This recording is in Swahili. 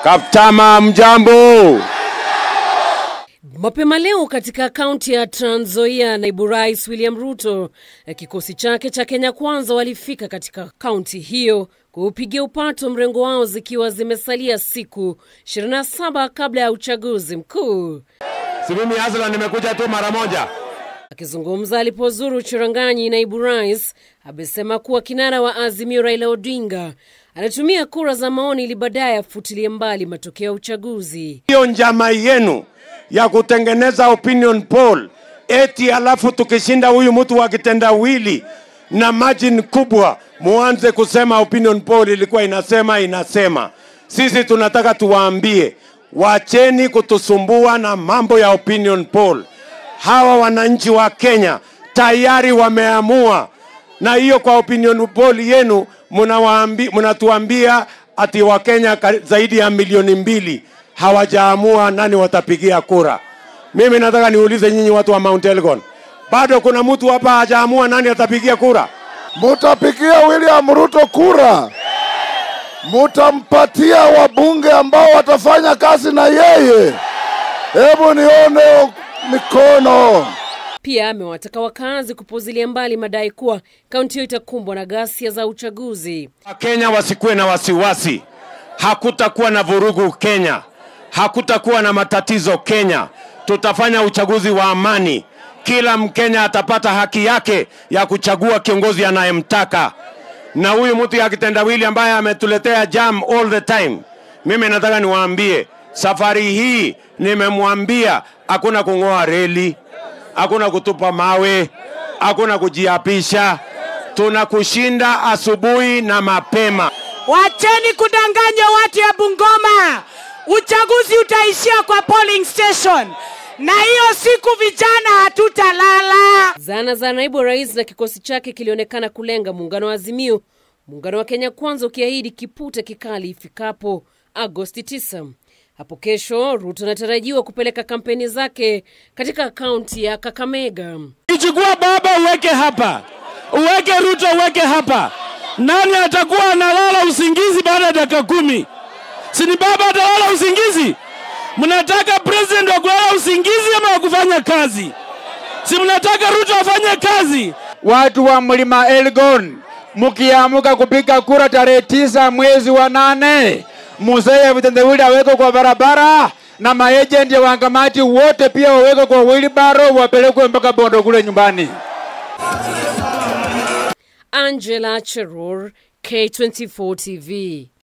Kaptama, mjambo. Mapema leo katika kaunti ya Trans Nzoia, naibu rais William Ruto na kikosi chake cha Kenya Kwanza walifika katika kaunti hiyo kuupigia upato mrengo wao zikiwa zimesalia siku 27 kabla ya uchaguzi mkuu. Si mimi Asla nimekuja tu mara moja. Akizungumza alipozuru Chiranganyi, naibu rais amesema kuwa kinara wa Azimio Raila Odinga anatumia kura za maoni ili baadaye afutilie mbali matokeo ya uchaguzi. Hiyo njama yenu ya kutengeneza opinion poll eti alafu tukishinda huyu mtu wa kitendawili na margin kubwa, muanze kusema opinion poll ilikuwa inasema inasema. Sisi tunataka tuwaambie, wacheni kutusumbua na mambo ya opinion poll. Hawa wananchi wa Kenya tayari wameamua, na hiyo kwa opinion poll yenu mnawaambi- mnatuambia ati Wakenya kari- zaidi ya milioni mbili hawajaamua nani watapigia kura. Mimi nataka niulize nyinyi watu wa Mount Elgon, bado kuna mtu hapa hajaamua nani atapigia kura? Mutapigia William Ruto kura, mutampatia wabunge ambao watafanya kazi na yeye. Hebu nione mikono. Pia amewataka wakazi kupuzilia mbali madai kuwa kaunti hiyo itakumbwa na ghasia za uchaguzi. Wakenya wasikuwe na wasiwasi, hakutakuwa na vurugu Kenya, hakutakuwa na matatizo Kenya. Tutafanya uchaguzi wa amani, kila Mkenya atapata haki yake ya kuchagua kiongozi anayemtaka. Na huyu mtu ya kitendawili ambaye ametuletea jam all the time, mimi nataka niwaambie, safari hii nimemwambia hakuna kung'oa reli, hakuna kutupa mawe, hakuna kujiapisha. Tunakushinda asubuhi na mapema. Wacheni kudanganya watu ya Bungoma. Uchaguzi utaishia kwa polling station, na hiyo siku vijana hatutalala. Zana za naibu rais na kikosi chake kilionekana kulenga muungano wa Azimio, muungano wa Kenya Kwanza ukiahidi kipute kikali ifikapo Agosti 9. Hapo kesho, Ruto anatarajiwa kupeleka kampeni zake katika kaunti ya Kakamega. Ichukua baba uweke hapa, uweke Ruto uweke hapa. Nani atakuwa analala usingizi baada ya dakika kumi? Si ni baba atalala usingizi? Mnataka president wa kulala usingizi ama wa kufanya kazi? Si mnataka Ruto afanye kazi? watu wa mlima Elgon, mkiamuka kupiga kura tarehe tisa mwezi wa nane, mzee vitendawili awekwe kwa barabara na maejenti ya wangamati wote pia wawekwe kwa wheelbarrow wapelekwe mpaka Bondo kule nyumbani. Angela Cheror, K24 TV.